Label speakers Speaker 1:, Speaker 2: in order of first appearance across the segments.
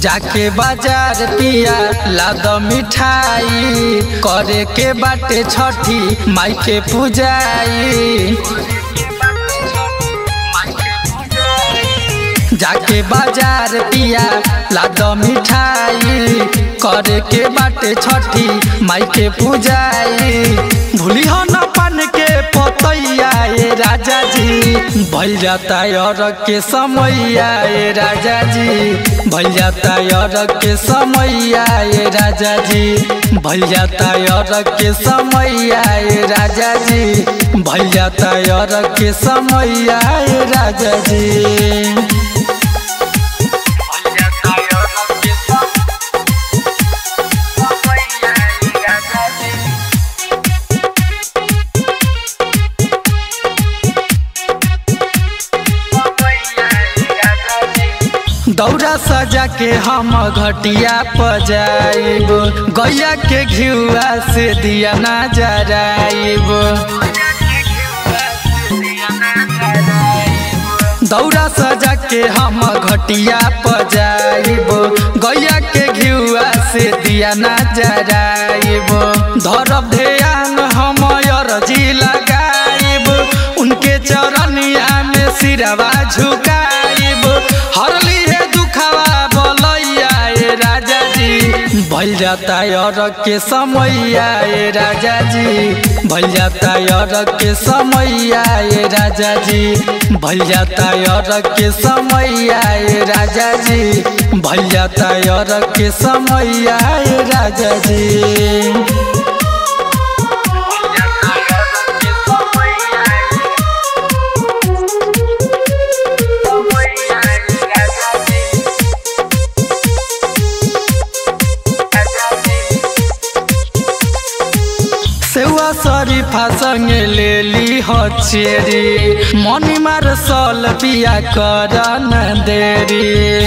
Speaker 1: जाके बाजार पिया लाद मिठाई करे के बाटे छठी माई के पूजाई जाके बाजार पिया लाद मिठाई करे के बाटे छठी माई के पूजाई भूली हो न पान के पतैया ए राजा जी भइल जाता और के समैया ए राजा जी भइल जाता और के समैया ए राजा जी भइल जाता और के समैया ए राजा जी भइल जाता और के समैया ए राजा जी दौरा सजा के हम घटिया पजाइब गैया के घिउआ से दिया ना जराइब दौरा सजा के हम घटिया पजाइब गैया के घिउआ से दिया ना जराइब धरब ध्यान हम अरजी लगाइब उनके चरनिया में सिरवा झुकाइब हरली है दुखावा बोलैया ए राजा जी भइल जाता और के समैया ए राजा जी भइल जाता और के समैया ए राजा जी भइल जाता और के समैया ए राजा जी भइल जाता और के समैया ए राजा जी सेवा शरीफा संगे ले ली हो चेरी मनी मार सल बिया कर न देरी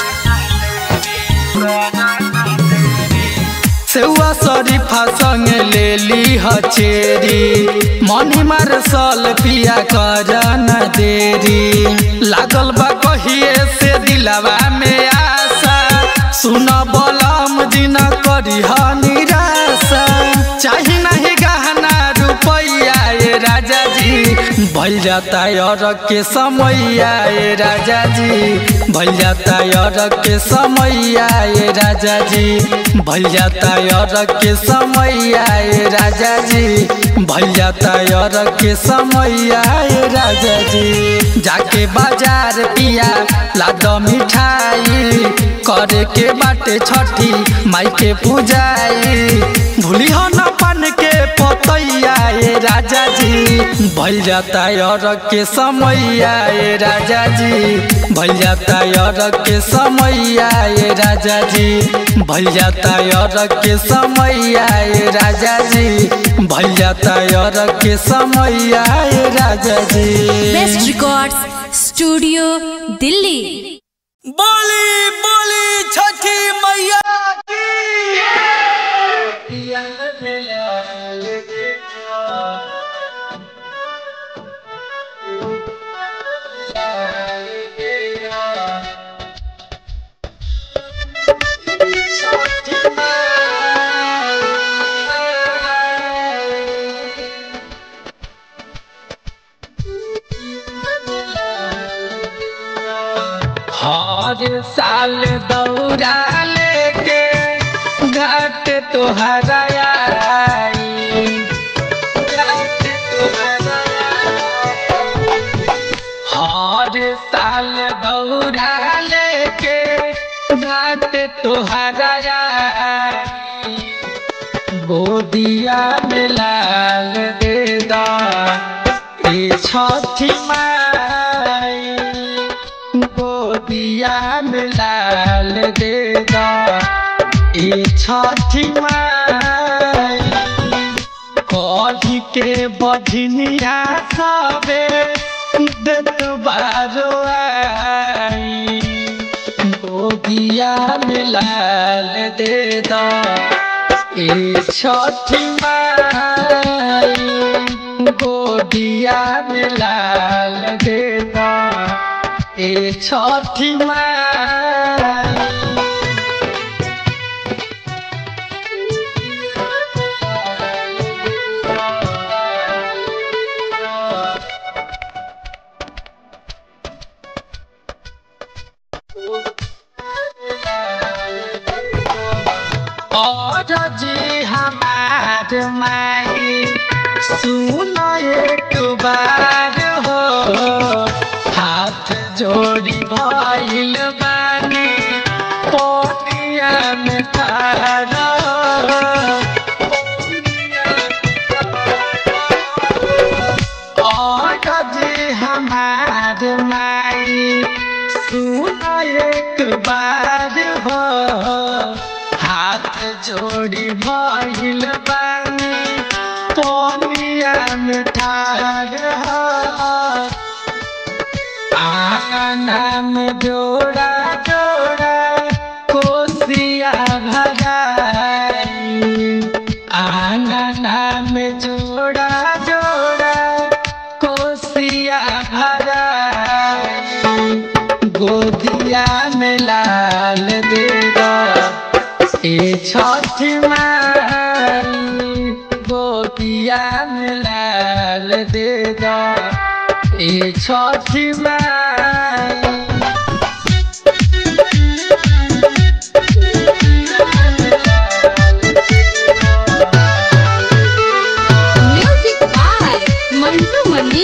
Speaker 1: सेवा शरीफा संगे ले ली हो चेरी मनी मार सल पिया कर न देरी लागल बा कहिए से दिलवा में आशा सुन बलम दिन करी ह निराशा चाही नहीं गहना रुपैया ए राजा जी भइल जाता और के समैया ए राजा जी भइल जाता और के समैया ए राजा जी भइल जाता और के समैया ए राजा जी भइल जाता और के समैया ए राजा जी जाके बाजार पिया लाद मिठाई करे के बाटे छठी माई के पूजाई भूली हो न पान के पतैया ए राजा जी भइल जाता और के समैया ए राजा जी भइल जाता और के समैया ए राजा जी भइल जाता और के समैया ए राजा जी भइल जाता और के समैया ए राजा जी
Speaker 2: बेस्ट रिकॉर्ड्स स्टूडियो दिल्ली
Speaker 1: बोली बोली छठी मैया हर साल दौरा लेके घाट तोहरा आई घाट तोहरा आई। हर साल दौरा लेके घाट तोहरा आई गोदिया में लाल दे दा ए छठी माई गोदिया में लाल दे दा ए छठी माई कढ़ी के बझनिया सबे देत बारो आई गोदिया में लाल दे दा ए छठी माई गोदिया में लाल दे दा ए छठी माई और जी हमार माई सुन एक बार हो हाथ जोड़ी भइल बानी पोनिया में ठाड़ा और जी हमार माई सुन एक बार हो हाथ जोड़ी भइल बानी पोनिया में ठाड़ आंगना में जोड़ा जोड़ा कोसिया भराई आंगना में जोड़ा जोड़ा कोसिया भराई गोदिया में लाल देगा ए छठ माई गोपिया में लाल देगा ए छठ माई
Speaker 2: म्यूजिक बाय मंटू मनी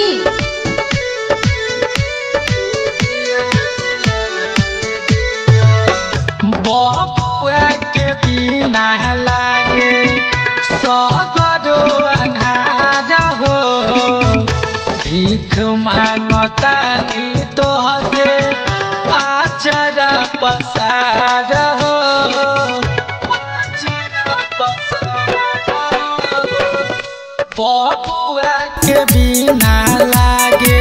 Speaker 1: बपुआ के बिना लागे सगरो अन्हार हो भीख मांगता तो हसे आचरा पसार हो आचरा पसार हो। बपुआ के बिना लागे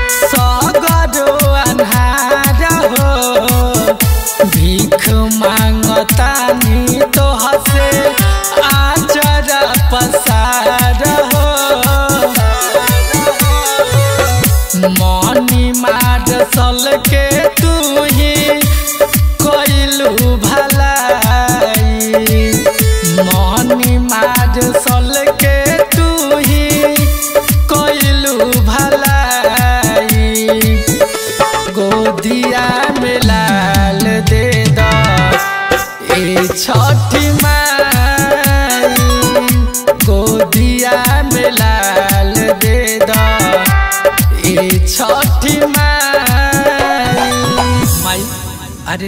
Speaker 1: सगरो अन्हार हो भीख मांग